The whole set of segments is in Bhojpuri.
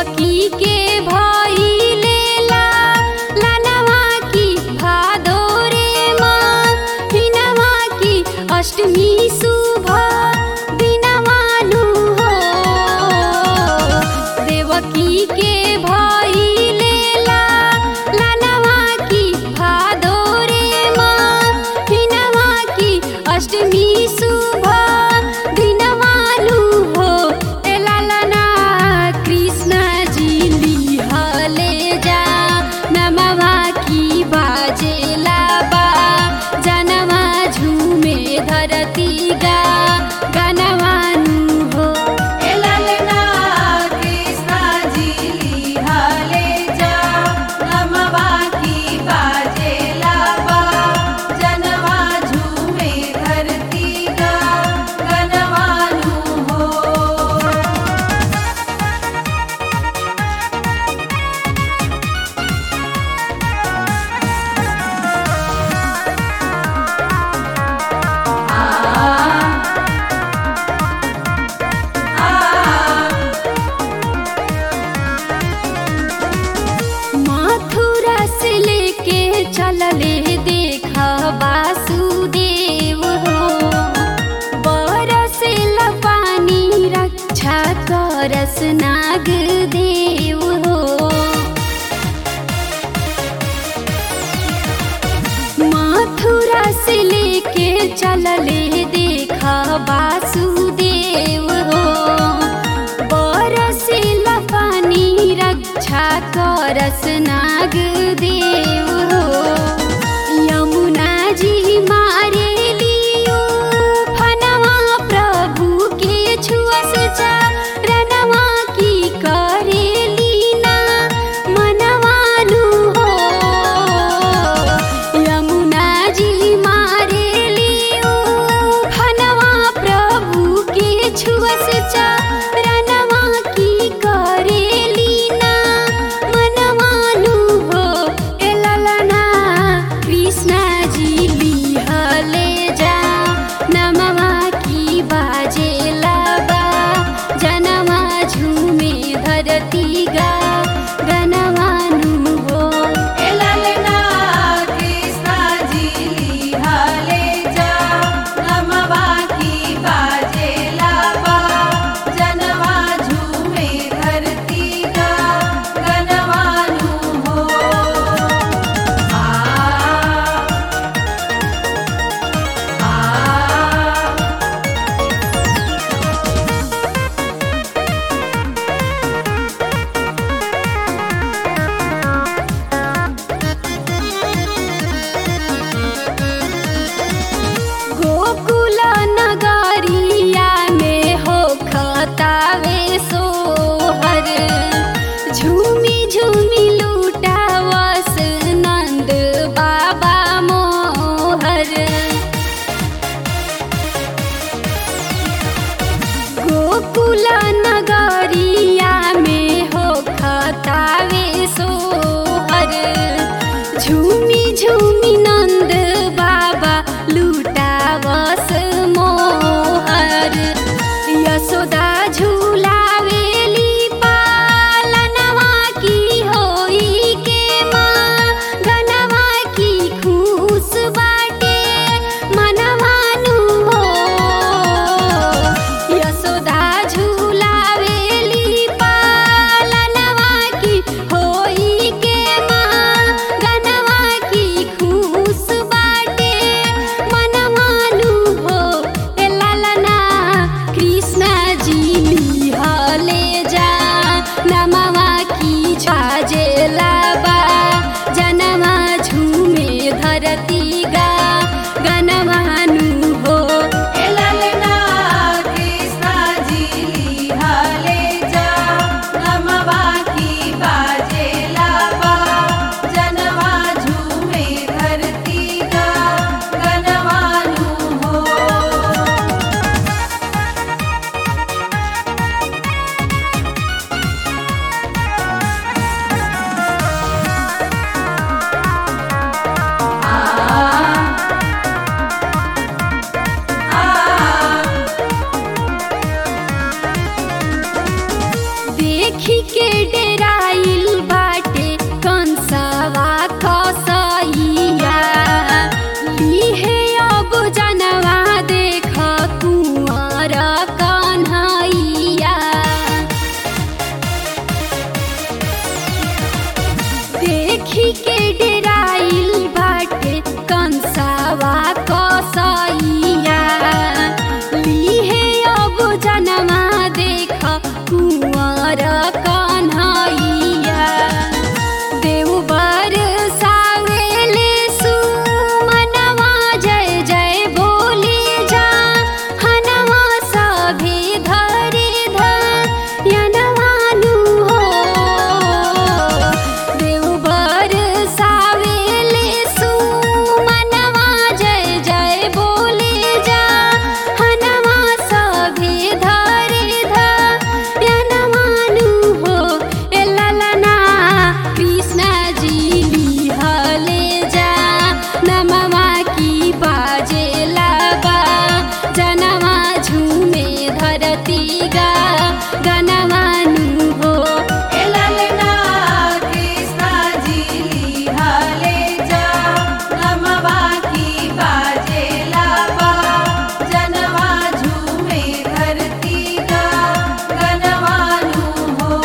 देवकी के भइलेला लालवा की भादोरे माँ हिनवा की अष्टमी शुभ दिनवानु हो देवकी के भइलेला लालवा की भादोरे माँ हिनवा की अष्टमी शुभ दिनवानु हो ए लालना कृष्ण जी लिहले जा नमवा की बाजेला बा जनवा झूमे धरती गा गनवानु हो ए ललना कृष्णा जी लिहाले जा नमवा की बाजेला बा जनवा झूमे धरती गा गनवानु हो मथुरा से लेके चलले देखा वासुदेव हो बरसिल पानी रक्षा करस नाग देव हो मथुरा से लेके चलले देखा वासुदेव हो बरसिल पानी रक्षा करस नाग देव हो यमुना जी मारे लियो फनवा प्रभु के छुअस चरणवा की करे लीना मनवानु हो यमुना जी मारे लियो फनवा प्रभु के छुअस चरणवा की करे लीना मनवानु देखी के डेराइल बाटे कंसवा कसैया लिहे अब जनवा देख कुंवर कन्हैया देखी के डेराइल बाटे कंसवा कसैया लिहे अब जनवा देख कुंवर कन्हैया देवबर सावेले सुमनवा जय जय बोले जा हनवा सभे धरे धनवानु हो देवबर सावेले सुमनवा जय जय बोले जा हनवा सभे धरे धनवानु हो ए ललना कृष्ण जी लिहले जा नमवा की बाजे लाबा जनवा झूमे धरती गा गनवानु हो ए ललना कृष्णा जी लिहाले जा नमवा की बाजे लाबा जनवा झूमे धरती का गनवानु हो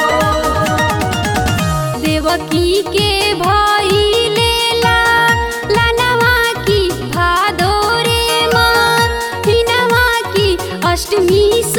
देवकी के भइले ला लनवा की भादोरे माँ हिनवा की अष्टमी